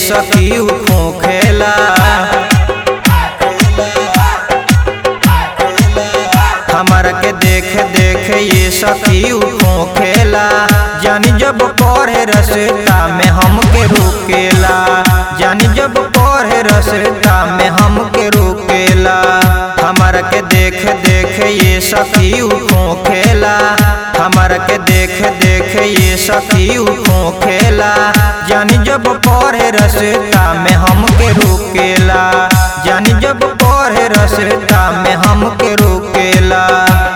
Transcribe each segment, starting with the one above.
सखी खोखेला हमारा के देख देख ये सखी खोखेला जानी जब पढ़े रसता में हमके रोकेला जानी जब पढ़े रसता में हमके रोकेला हमारा के देख देख ये सखी खोखेला हमारा के देख देख ये सखी खोखेला जानी जब पढ़े रसता में हमके रोकेला जानी जब पढ़े रसता में हमके रोकेला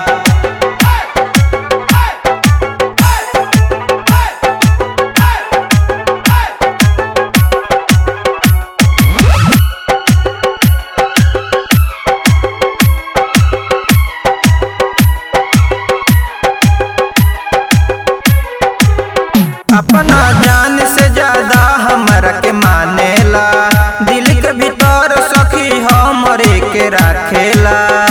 अपना जान से ज्यादा हमरा के मानेला दिल के भीतर सखी हमरे के राखेला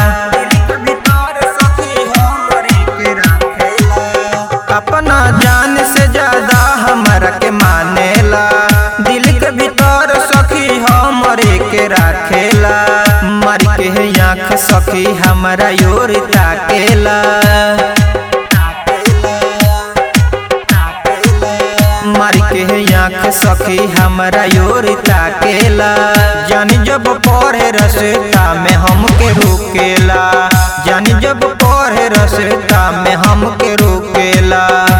अपना जान से ज्यादा हमरा के मानेला दिल के भीतर सखी हमरे के राखेला मर के आँख सखी हमरा योर ताकेला मारी के आँख सखी हमरा योर ताकेला जानी जब पढ़े रसता में हमके रोकेला जानी जब पढ़े रसता में हमके रोकेला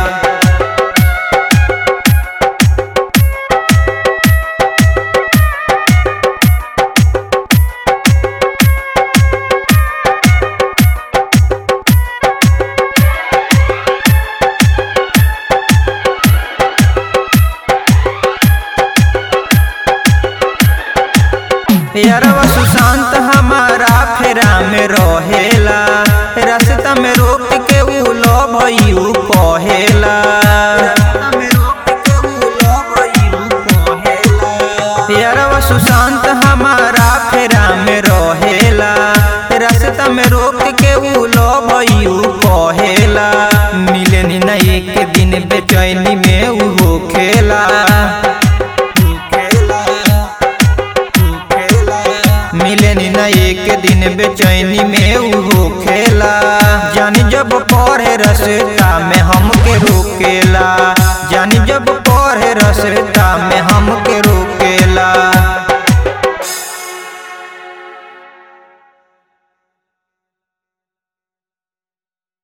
यारवा सुशांत हमारा फेरा में रहेला रास्ता में रोक के उ लो भइयू कहेला यारवा सुशांत हमारा फेरा में रहेला रास्ता में रोक के उ लो भइयू कहेला मिले ना एक दिन बेचैनी में उ होखेला मिले ना एक दिन बेचैनी में उ होखेला जानी जब पढ़े रसता में हमके रोकेला जानी जब पढ़े रसता में हमके रो